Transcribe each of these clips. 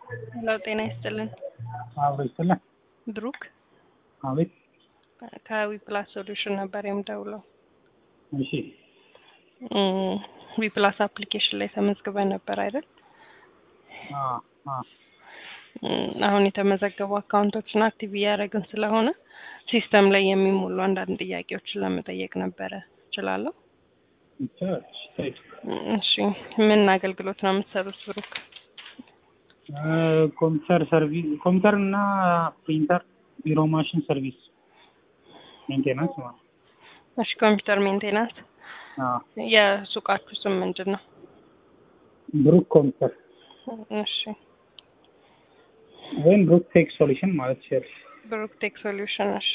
ሄሎ ጤና ይስጥልን። አብሮ ይስጥልን። ብሩክ አቤት። ከዊ ፕላስ ሶሉሽን ነበር የምደውለው። እሺ ዊ ፕላስ አፕሊኬሽን ላይ ተመዝግበን ነበር አይደል? አ አ እም፣ አሁን የተመዘገቡ አካውንቶችን አክቲቭ እያደረግን ስለሆነ ሲስተም ላይ የሚሞሉ አንዳንድ ጥያቄዎችን ለመጠየቅ ነበረ። እችላለሁ? ይቻላል። እሺ እሺ፣ ምን አገልግሎት ነው የምትሰሩት ብሩክ? እ ኮምፒውተር ሰርቪስ ኮምፒውተር እና ፕሪንተር ቢሮ ማሽን ሰርቪስ ሜንቴናንስ ማለት እሺ፣ ኮምፒውተር ሜንቴናንስ። አ የሱቃችሁ ስም ምንድን ነው? ብሩክ ኮምፒውተር እሺ፣ ወይም ብሩክ ቴክ ሶሉሽን ማለት ይችላል። ብሩክ ቴክ ሶሉሽን። እሺ፣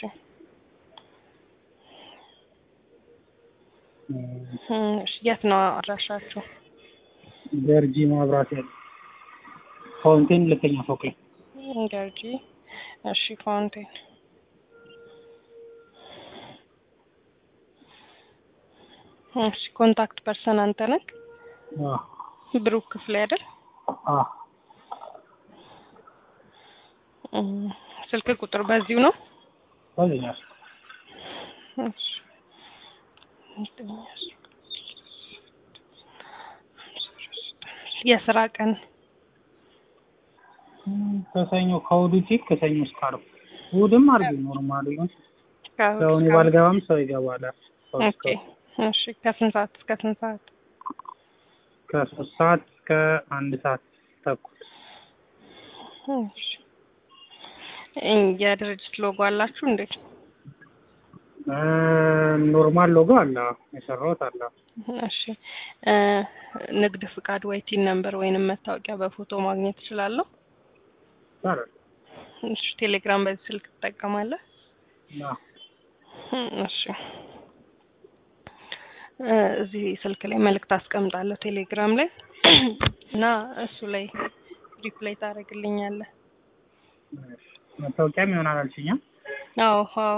እም፣ እሺ፣ የት ነው አድራሻችሁ? ገርጂ ማብራት ያለ ፋውንቴን ሁለተኛ ፎቅ ላይ ገርጂ። እሺ፣ ፋውንቴን። እሺ፣ ኮንታክት ፐርሰን አንተ ነህ? አ ብሩክ ክፍሌ አይደል? አ እም፣ ስልክ ቁጥር በዚሁ ነው? ታገኛል። እሺ። የስራ ቀን ከሰኞ ከእሑድ ውጪ ከሰኞ እስከ ዓርብ እሑድም አርብ ኖርማል ይሁን ከእሑድ ሰው እኔ እስከ ባልገባም ሰው ይገባል። ሰው እስከ ኦኬ። እሺ ከስንት ሰዓት እስከ ስንት ሰዓት? ከሶስት ሰዓት እስከ አንድ ሰዓት ተኩል እሺ። እ የድርጅት ሎጎ አላችሁ እንዴ? እ ኖርማል ሎጎ አለ የሰራሁት አለ። እሺ እ ንግድ ፍቃድ ወይ ቲን ነምበር ወይንም መታወቂያ በፎቶ ማግኘት እችላለሁ? ይቻላል። እሺ ቴሌግራም በዚህ ስልክ ትጠቀማለህ? አ እሺ እ እዚህ ስልክ ላይ መልእክት አስቀምጣለሁ ቴሌግራም ላይ እና እሱ ላይ ሪፕላይ ታደርግልኛለህ። መታወቂያም ይሆናል አልሽኛል። አዎ አዎ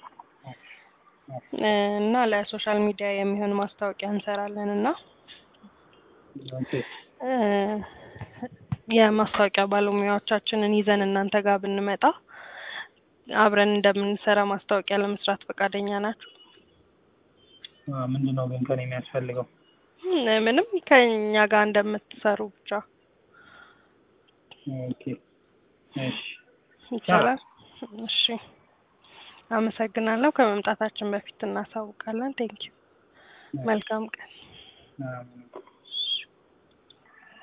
እ እና ለሶሻል ሚዲያ የሚሆን ማስታወቂያ እንሰራለን እና ኦኬ እ የማስታወቂያ ባለሙያዎቻችንን ይዘን እናንተ ጋር ብንመጣ አብረን እንደምንሰራ ማስታወቂያ ለመስራት ፈቃደኛ ናችሁ? አ ምንድን ነው ግን ከኔ የሚያስፈልገው? እ ምንም ከኛ ጋር እንደምትሰሩ ብቻ ኦኬ እሺ ይቻላል። እሺ አመሰግናለሁ። ከመምጣታችን በፊት እናሳውቃለን። ቴንኪው። መልካም ቀን። አ